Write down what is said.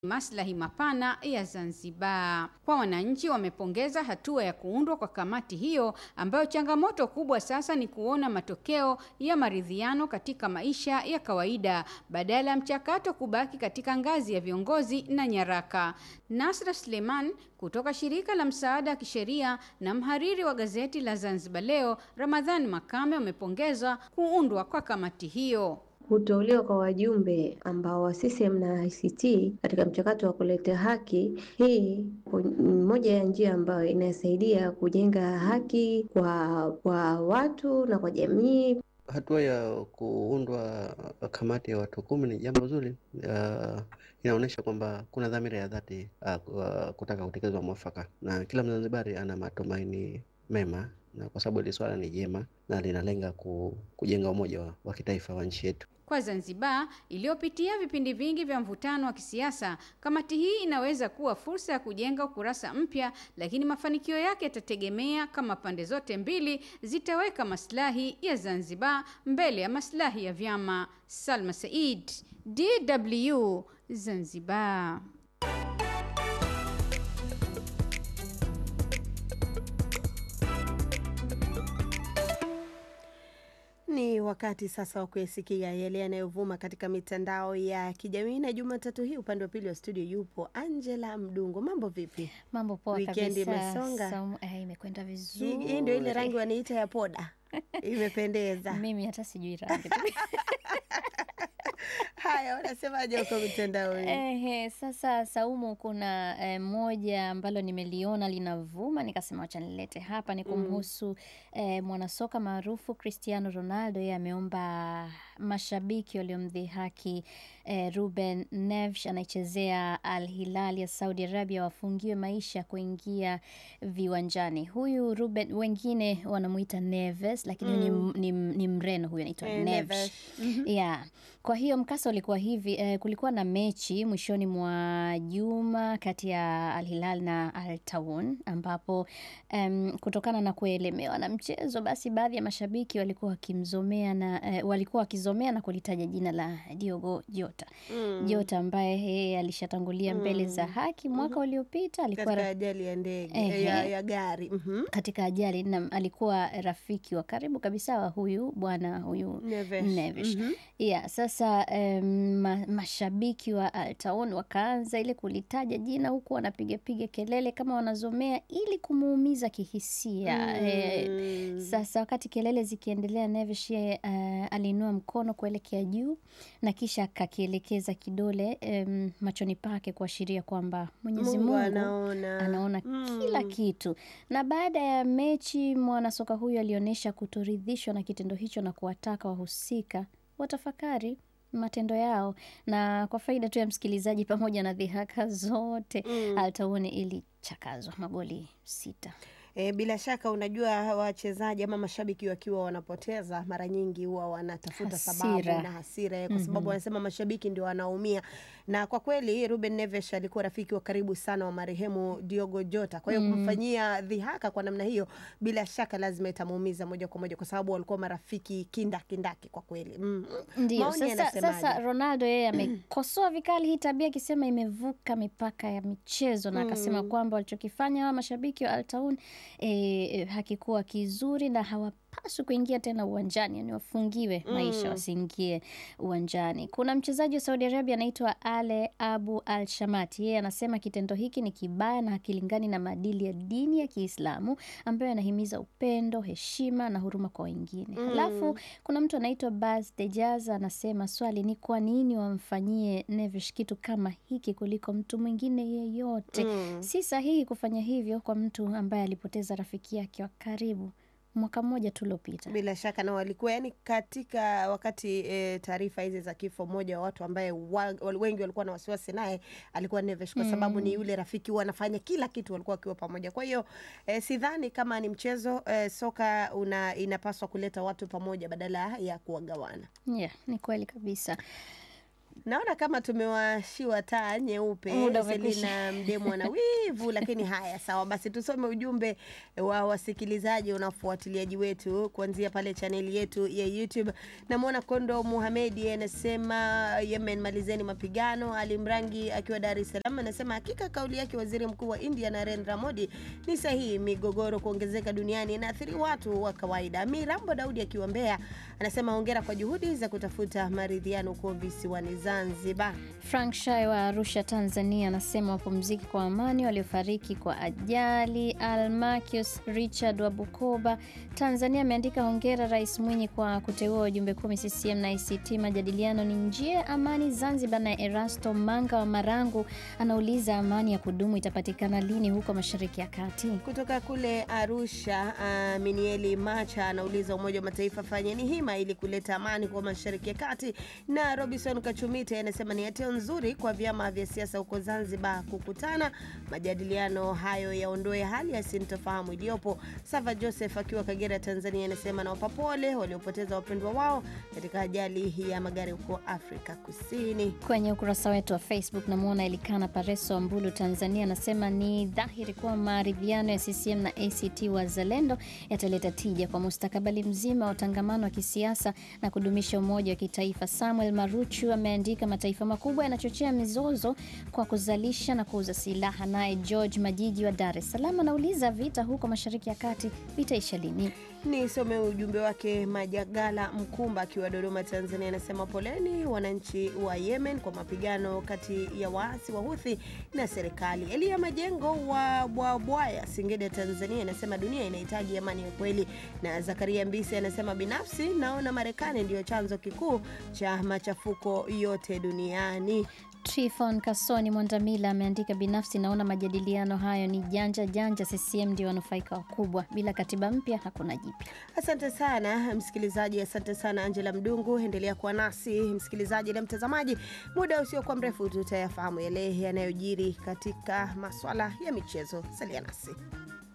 maslahi mapana ya Zanzibar. Kwa wananchi, wamepongeza hatua ya kuundwa kwa kamati hiyo ambayo changamoto kubwa sasa ni kuona matokeo ya maridhiano katika maisha ya kawaida badala ya mchakato kubaki katika ngazi ya viongozi na nyaraka. Nasra Suleiman kutoka shirika la msaada wa kisheria na mhariri wa gazeti la Zanzibar Leo, Ramadhani Makame, wamepongeza kuundwa kwa kamati hiyo. Kuteuliwa kwa wajumbe ambao wa CCM na ICT katika mchakato wa kuleta haki, hii ni moja ya njia ambayo inasaidia kujenga haki kwa kwa watu na kwa jamii. Hatua ya kuundwa kamati ya watu kumi ni jambo zuri. Uh, inaonyesha kwamba kuna dhamira ya dhati uh, kutaka kutekelezwa mwafaka, na kila Mzanzibari ana matumaini mema na kwa sababu hili swala ni jema na linalenga kujenga umoja wa, wa kitaifa wa nchi yetu. Kwa Zanzibar iliyopitia vipindi vingi vya mvutano wa kisiasa, kamati hii inaweza kuwa fursa ya kujenga ukurasa mpya, lakini mafanikio yake yatategemea kama pande zote mbili zitaweka maslahi ya Zanzibar mbele ya maslahi ya vyama. Salma Said, DW, Zanzibar. Ni wakati sasa wa kuyasikia yale yanayovuma katika mitandao ya kijamii, na Jumatatu hii upande wa pili wa studio yupo Angela Mdungo. Mambo vipi? Mambo poa Weekend kabisa. imesonga? Saumu- eh, imekwenda Hii vizuri. hii ndio ile rangi wanaita ya poda, imependeza. Mimi hata sijui rangi. Haya, wanasemaje huko mitandaoni? Ehe, sasa Saumu, kuna eh, moja ambalo nimeliona linavuma nikasema wacha nilete hapa, ni kumhusu eh, mwanasoka maarufu Cristiano Ronaldo. Yeye ameomba mashabiki waliomdhihaki eh, Ruben Neves anaichezea Al Hilal ya Saudi Arabia wafungiwe maisha kuingia viwanjani. Huyu Ruben, wengine wanamuita Neves, lakini ni, ni, ni Mreno, huyu anaitwa Eh, Neves. Neves. Yeah. Kwa hiyo mkasa ulikuwa hivi eh, kulikuwa na mechi mwishoni mwa juma kati ya Al Hilal na Al Tawoun ambapo em, kutokana na kuelemewa na mchezo basi baadhi ya mashabiki walikuwa wakimzomea na eh, walikuwa wakizomea na kulitaja jina la Diogo Jota. Jota ambaye yeye alishatangulia mbele za haki mwaka uliopita alikuwa Katika ra- ajali ya ndege Ehe. ya, ya gari mhm. katika ajali na alikuwa rafiki wa karibu kabisa wa huyu bwana huyu Neves. Neves. Yeah, sasa em, ma, mashabiki wa Al Tawoun wakaanza ile kulitaja jina huku wanapigapiga kelele kama wanazomea ili kumuumiza kihisia. Eh, sasa wakati kelele zikiendelea, Neves yeye eh, aliinua mkono kuelekea juu na kisha akakielekeza kidole em, machoni pake kuashiria kwamba Mwenyezi Mungu Mungu anaona. anaona kila kitu. Na baada ya mechi, mwanasoka huyo alionyesha kutoridhishwa na kitendo hicho na kuwataka wahusika watafakari matendo yao. Na kwa faida tu ya msikilizaji, pamoja na dhihaka zote, Al Tawoun ilichakazwa magoli sita. E, bila shaka unajua wachezaji ama mashabiki wakiwa wanapoteza mara nyingi huwa wanatafuta sababu Hasira. na hasira eh, kwa sababu wanasema mashabiki ndio wanaumia, na kwa kweli Ruben Neves alikuwa rafiki wa karibu sana wa marehemu Diogo Jota. Kwa hiyo kumfanyia dhihaka kwa namna hiyo, bila shaka lazima itamuumiza moja kwa moja, kwa sababu walikuwa marafiki kindakindaki kwa kweli mm. Ndio Maoni sasa, yanasemaje? sasa Ronaldo yeye amekosoa vikali hii tabia akisema imevuka mipaka ya michezo na akasema kwamba walichokifanya hawa mashabiki wa Al Tawoun eh, hakikuwa kizuri na hawapaswi kuingia tena uwanjani, yani wafungiwe maisha wasiingie uwanjani. Kuna mchezaji wa Saudi Arabia anaitwa Ale Abu Al Shamati, yeye anasema kitendo hiki ni kibaya na hakilingani na maadili ya dini ya Kiislamu ambayo yanahimiza upendo, heshima na huruma kwa wengine. Halafu kuna mtu anaitwa Bas Dejaz anasema swali ni kwa nini wamfanyie Neves kitu kama hiki kuliko mtu mwingine yeyote? Si sahihi kufanya hivyo kwa mtu ambaye alipoteza rafiki yake wa karibu mwaka mmoja tu uliopita. Bila shaka na walikuwa yani, katika wakati e, taarifa hizi za kifo, mmoja wa watu ambaye wa, wal- wengi walikuwa na wasiwasi naye alikuwa Neves kwa sababu ni yule rafiki, huwa anafanya kila kitu, walikuwa wakiwa pamoja. Kwa hiyo e, sidhani kama ni mchezo e, soka una, inapaswa kuleta watu pamoja badala ya kuwagawana. Yeah, ni kweli kabisa. Naona kama tumewashiwa taa nyeupe. Muda umekwisha. Selina Mdemo ana wivu, lakini haya sawa. Basi tusome ujumbe wa wasikilizaji na wafuatiliaji wetu kuanzia pale chaneli yetu ya YouTube. Namwona Kondo Muhamedi anasema Yemen, malizeni mapigano. Ali Mrangi akiwa Dar es Salaam anasema hakika kauli yake waziri mkuu wa India Narendra Modi ni sahihi. Migogoro kuongezeka duniani inaathiri watu wa kawaida. Mirambo Daudi akiwa Mbeya anasema hongera kwa juhudi za kutafuta maridhiano huko visiwani Zanzibar. Frank Shai wa Arusha, Tanzania anasema wapumziki kwa amani waliofariki kwa ajali. Almachius Richard wa Bukoba, Tanzania ameandika hongera Rais Mwinyi kwa kuteua wajumbe kumi CCM na ICT. Majadiliano ni njia ya amani Zanzibar. Na Erasto Manga wa Marangu anauliza amani ya kudumu itapatikana lini huko Mashariki ya Kati? Kutoka kule Arusha, uh, Minieli Macha anauliza Umoja wa Mataifa fanyeni hima ili kuleta amani kwa Mashariki ya Kati. Na Robinson Kachumite anasema ni hatua nzuri kwa vyama vya siasa huko Zanzibar kukutana, majadiliano hayo yaondoe hali ya sintofahamu iliyopo. Sava Joseph akiwa Kagera, Tanzania anasema nawapa pole waliopoteza wapendwa wao katika ajali ya magari huko Afrika Kusini. Kwenye ukurasa wetu wa Facebook namwona Elikana Pareso wa Mbulu, Tanzania, anasema ni dhahiri kuwa maridhiano ya CCM na ACT Wazalendo yataleta tija kwa mustakabali mzima wa utangamano wa kisiasa na kudumisha umoja wa kitaifa. Samuel Maruchu ameandika mataifa makubwa yanachochea mizozo kwa kuzalisha na kuuza silaha. Naye George Majiji wa Dar es Salaam anauliza vita huko Mashariki ya Kati vitaisha lini? Nisome ujumbe wake. Majagala Mkumba akiwa Dodoma, Tanzania, anasema poleni wananchi wa Yemen kwa mapigano kati ya waasi wa Huthi na serikali. Elia Majengo wa Bwabwaya, Singida, Tanzania, anasema dunia inahitaji amani ya kweli. Na Zakaria Mbisi anasema binafsi naona Marekani ndiyo chanzo kikuu cha machafuko yote duniani. Trifon Kasoni Mwandamila ameandika binafsi, naona majadiliano hayo ni janja janja. CCM ndio wanufaika wakubwa, bila katiba mpya hakuna jipya. Asante sana msikilizaji, asante sana Angela Mdungu. Endelea kuwa nasi msikilizaji na mtazamaji, muda usiokuwa mrefu tutayafahamu yale yanayojiri katika maswala ya michezo. Salia nasi.